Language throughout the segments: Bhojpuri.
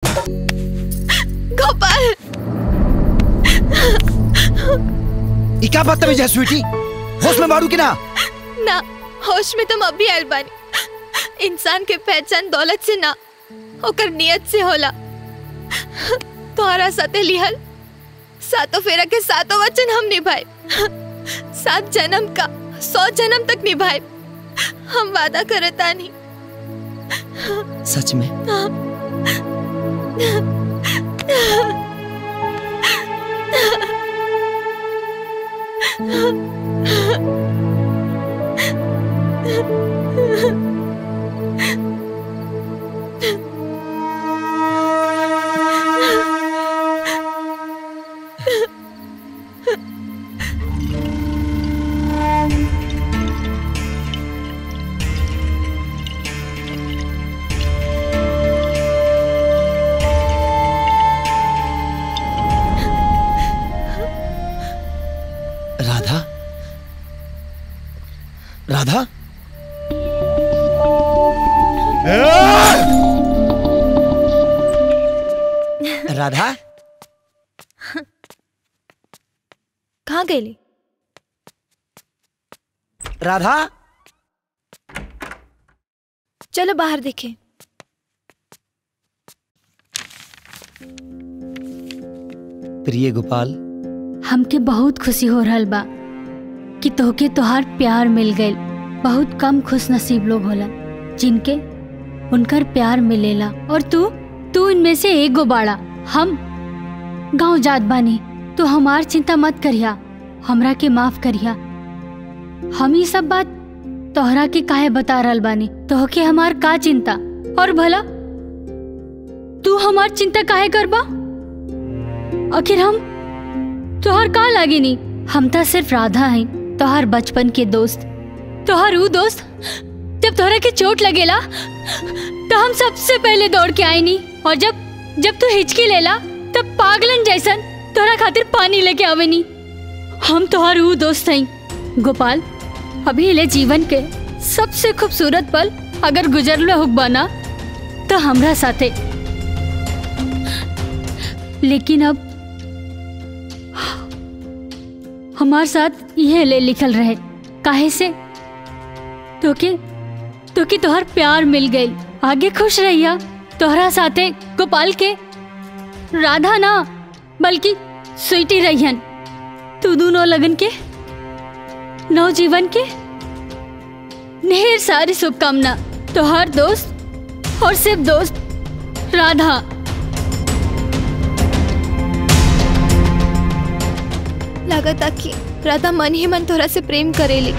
गोपाल ई क्या बदतमीज है स्वीटी होश में मारू कि ना ना होश में तुम अभी आयल बानी इंसान के पहचान दौलत से ना ओकर नियत से होला तुम्हारा साथे लिहल सातों फेरा के सातों वचन हम निभाए सात जन्म का सौ जन्म तक निभाए हम वादा करता नहीं सच में राधा राधा राधा कहाँ गई राधा चलो बाहर देखें प्रिय गोपाल हमके बहुत खुशी हो रहल बा कि तोहके तोहार प्यार मिल गइल बहुत कम खुश नसीब लोग होला जिनके उनकर प्यार मिलेला और तू तू इनमें से एक गो बाड़ा हम गांव जात बानी तू हमार चिंता मत करिया हमरा के माफ करिया हम ही सब बात तोहरा के काहे बता रहल बानी तोहके हमार का चिंता और भला तू हमार चिंता काहे करबा आखिर हम तोहर का लागे नी हम तो सिर्फ राधा हैं तोहर बचपन के दोस्त तोहर ऊ दोस्त जब तोहरा के चोट लगेला तो हम सबसे पहले दौड़ के आए नी और जब जब तू हिचकी लेला तब पागलन जैसन तोहरा खातिर पानी लेके आवे नी हम तोहर ऊ दोस्त हैं गोपाल अभी ले जीवन के सबसे खूबसूरत पल अगर गुजरले हुक ना तो हमरा साथे लेकिन अब हमार साथ यह ले लिखल रहे काहे से तोके तोके तोहर प्यार मिल गई आगे खुश रहिया तोहरा साथे गोपाल के राधा ना बल्कि स्वीटी रहियन तू दोनों लगन के नव जीवन के ढेर सारी शुभकामना तोहर दोस्त और सिर्फ दोस्त राधा लागता कि राधा मन ही मन तोरा से प्रेम करेली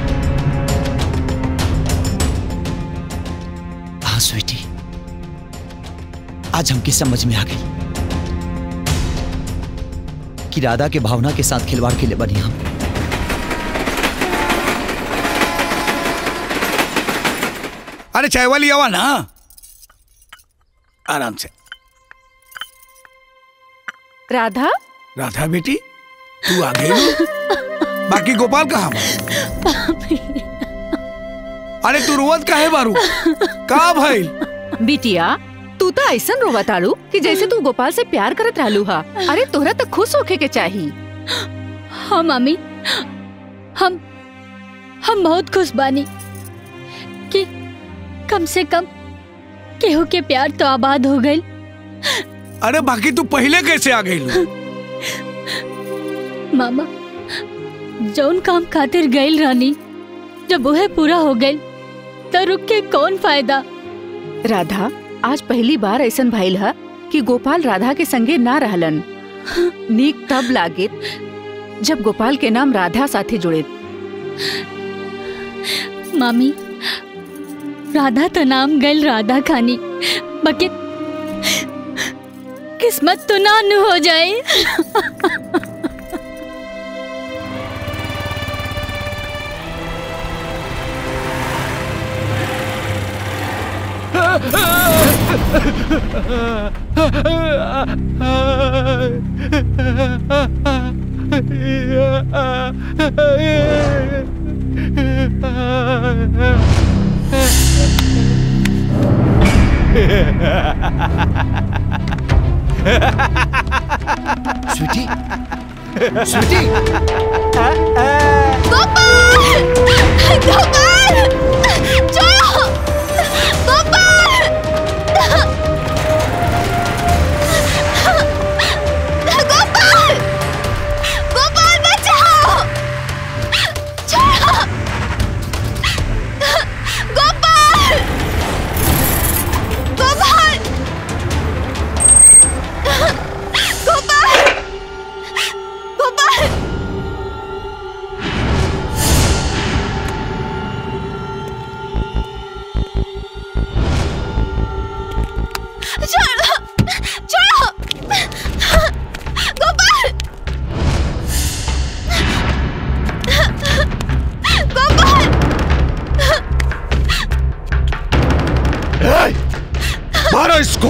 हाँ स्वीटी आज हमकी समझ में आ गई कि राधा के भावना के साथ खिलवाड़ के लिए बनी हम अरे चाय वाली आवा ना आराम से राधा राधा बेटी तू आ गई हो? बाकी गोपाल कहाँ बा? अरे तू रोवत काहे बारू का भइल बिटिया तू तो ऐसा रोवताड़ू कि जैसे तू गोपाल से प्यार करत रहलू हा अरे तोहरा तो खुश होके के चाही हाँ मामी हम हम बहुत खुश बानी कि कम से कम केहू के प्यार तो आबाद हो गई अरे बाकी तू पहले कैसे आ गई मामा जौन काम खातिर गईल रानी जब वह पूरा हो गई तो रुक के कौन फायदा राधा आज पहली बार ऐसा भइल हा कि गोपाल राधा के संगे ना रहलन नीक तब लागे जब गोपाल के नाम राधा साथे जुड़े मामी राधा तो नाम गल राधा खानी बके किस्मत तो ना नु हो जाए स्वीटी स्वीटी गोपाल गोपाल छोड़ो गोपाल गोपाल गोपाल बचाओ छोड़ो गोपाल गोपाल गोपाल गोपाल छोड़ो छोड़ो गोपाल गोपाल ए, मारो इसको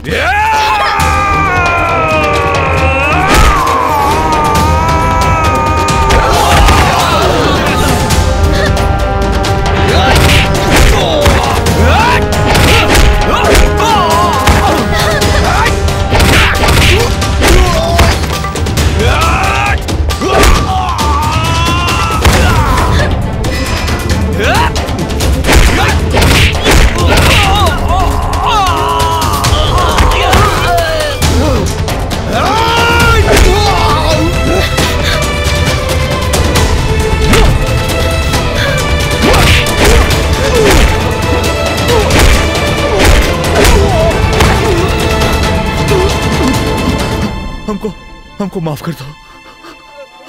हमको हमको माफ कर दो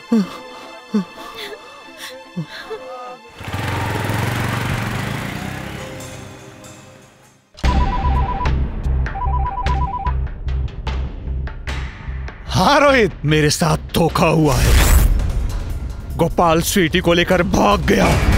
हाँ रोहित मेरे साथ धोखा हुआ है गोपाल स्वीटी को लेकर भाग गया